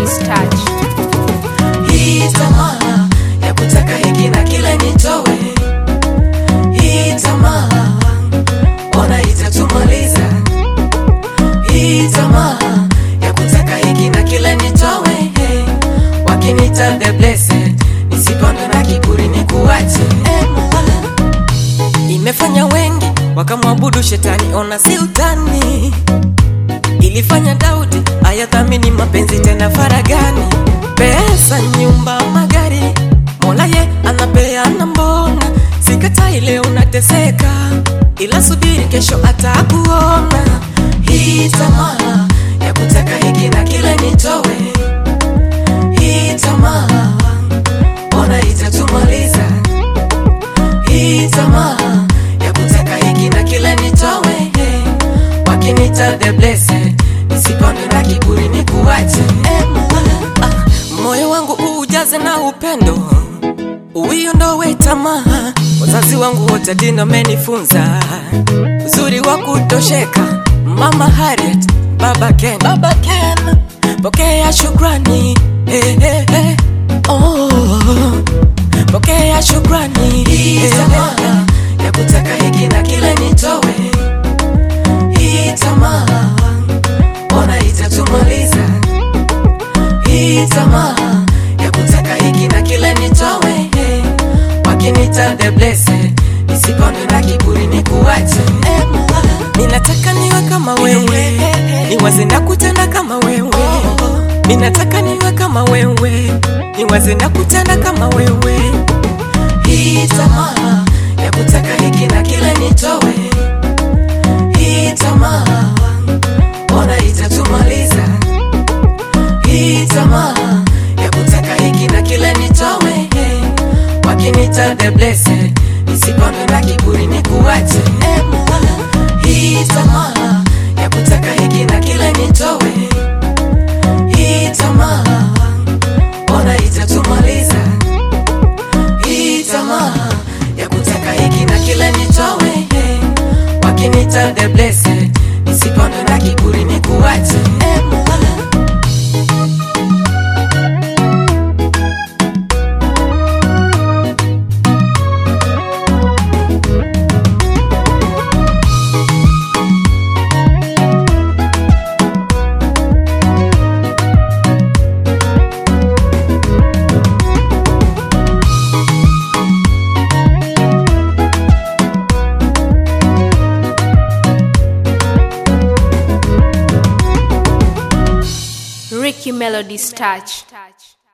Melody's touch. Hii tamaa ya kutaka hiki na kile nitowe, hii tamaa ona itatumaliza. Hii tamaa ya kutaka hiki na kile nitowe, hey. wakinita the blessed, nisipandwe na kiburi nikuache. Eh, Mola. Imefanya wengi wakamwabudu shetani, ona si utani ilifanya Daudi ayathamini mapenzi tena faragani, pesa, nyumba, magari, Mola ye anapeana, mbona sikatai leo unateseka, ila subiri kesho atakuona. Hii tamaa ya kutaka hiki na kile nitowe, hii tamaa ona itatumaliza. Hii tamaa ya kutaka hiki na kile nitowe, hey. wakinita the blessed, nisipandwe na kiburi nikuache. Eh, Mola. Ah, moyo wangu ujaze na upendo uiondowe tamaa. Wazazi wangu wote dini wamenifunza uzuri wa kutosheka. Mama Harriet, Baba Ken, Baba Ken, pokea shukrani hey, hey, hey. Oh, pokea shukrani. Hii tamaa ya kutaka hiki na kile nitowe, hii tamaa ona itatumaliza. Hii tamaa ya kutaka hiki na kile nitowe, hey. wakinita the blessed, nisipandwe na kiburi nikuache. Eh, Mola. Ninataka niwe kama wewe, niwaze na kutenda kama wewe. Ninataka niwe kama wewe, niwaze na kutenda kama wewe. Hii tamaa ya kutaka hiki na kile nitowe, hii tamaa ona itatumaliza. Hii tamaa ya kutaka hiki na kile nitowe, hey. wakinita the blessed, nisipandwe na kiburi nikuache. Eh, Mola. Hii tamaa ya kutaka hiki na kile nitowe, hii tamaa ona itatumaliza. Hii tamaa ya kutaka hiki na kile nitowe, hey. wakinita the blessed, nisipandwe na kiburi nikuache. Eh, Mola. Ricky Melody's touch.